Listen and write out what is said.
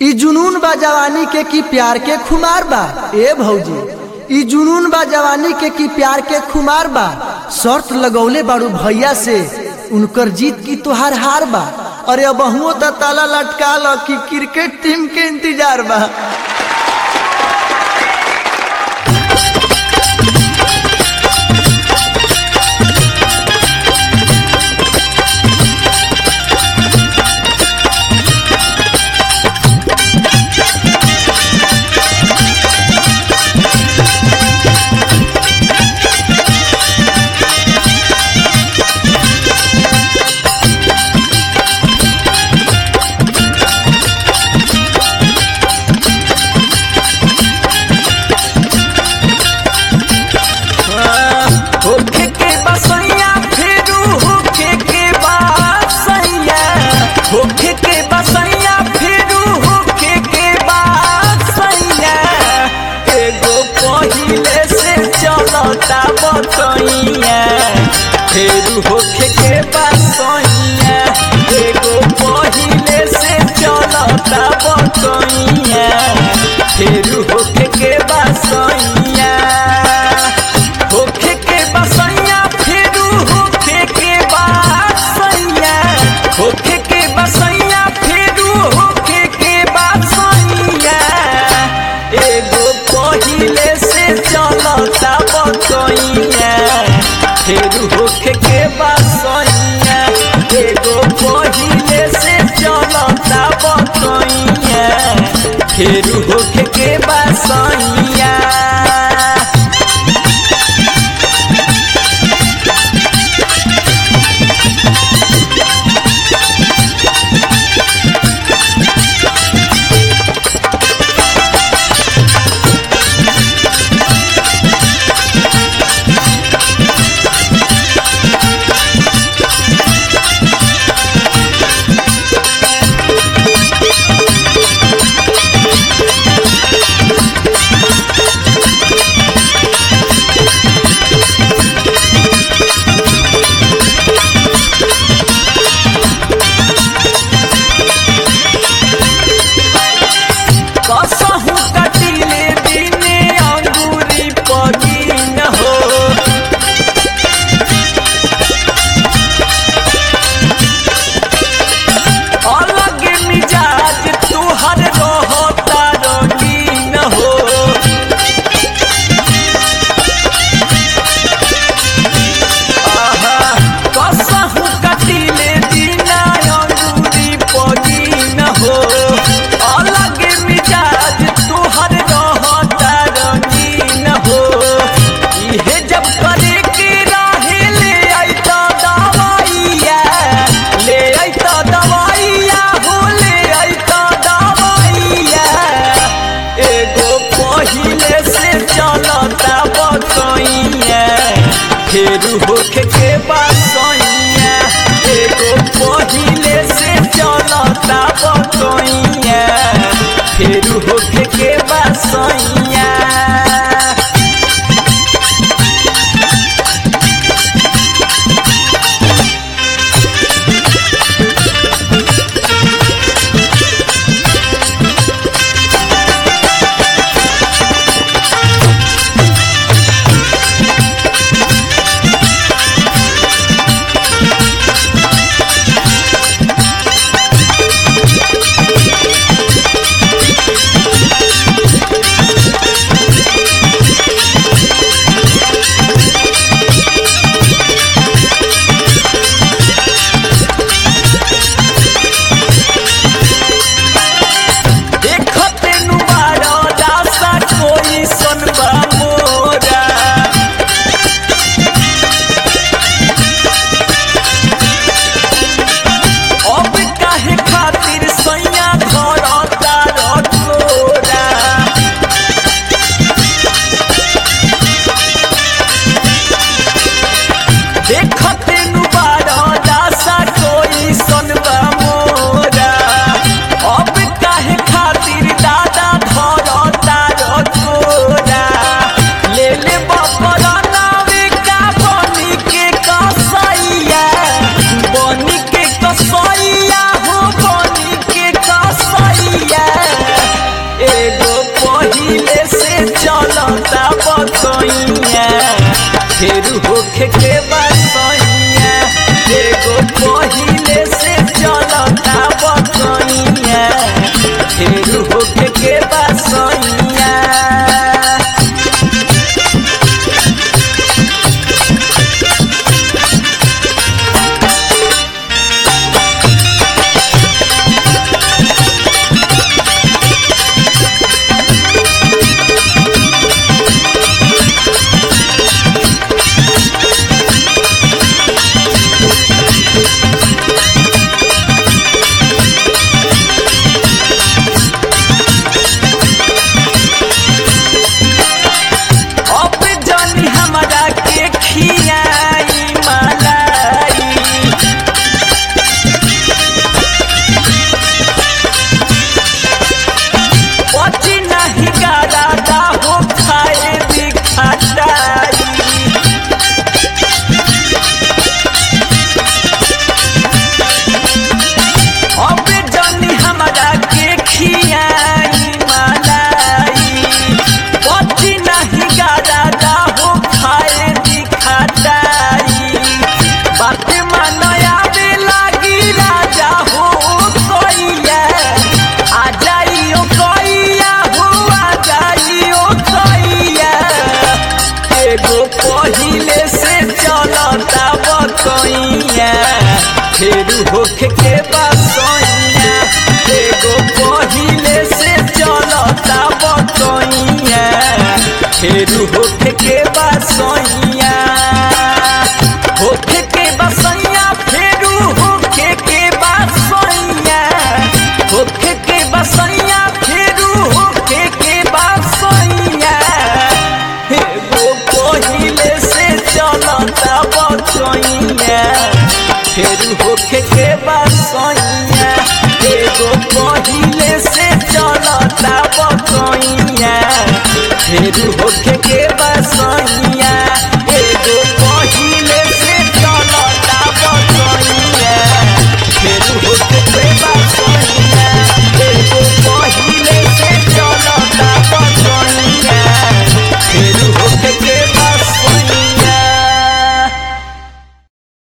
ई जुनून बा जवानी के की प्यार के खुमार बा ए भौजी ई जुनून बा जवानी के की प्यार के खुमार बा शर्त लगौले बाड़ू भैया से उनकर जीत की तोहार हार बा अरे अब त ताला लटका ल कि क्रिकेट टीम के इंतजार बा होखे के बसैया फेरू होखे के बसैया होखे के बसैया फेरू होखे के बसैया एगो पहिले से चलता बतैया फेरू होखे के बसैया एगो पहिले से चलता बतैया फेरू होखे के बसैया होखे के बसैया फेरू होखे के बसैया होखे के बसैया फेरू होखे के बसैया एगो पहिले से चलता बतैया फेरू होखे के बसैया एगो पहिले से चलता बतैया फेरू होखे के बसैया फेर होखे के बसैया अब जानी हमरा के खियाई मलाई पची नहीं गारा हो खाए भी खटाई अब जानी हमरा के खियाई मलाई पची नहीं गारा हो खाए भी खटाई बात मनया में लागी राजा हो कोइया आ जाइयो कोइया हो आ जाइयो कोइया एगो पहिले से चलता बकैया फेर होखे के बसैया एगो पहिले से चलता बकैया फेर होखे के बसैया होखे के बसैया फेरू होखे के बसैया होखे के बसैया फेरू होखे के बसैया एगो पहिले से चलता बचैया फेरू होखे के बसैया एगो पहिले से चलता बचैया फेरू होखे के बसैया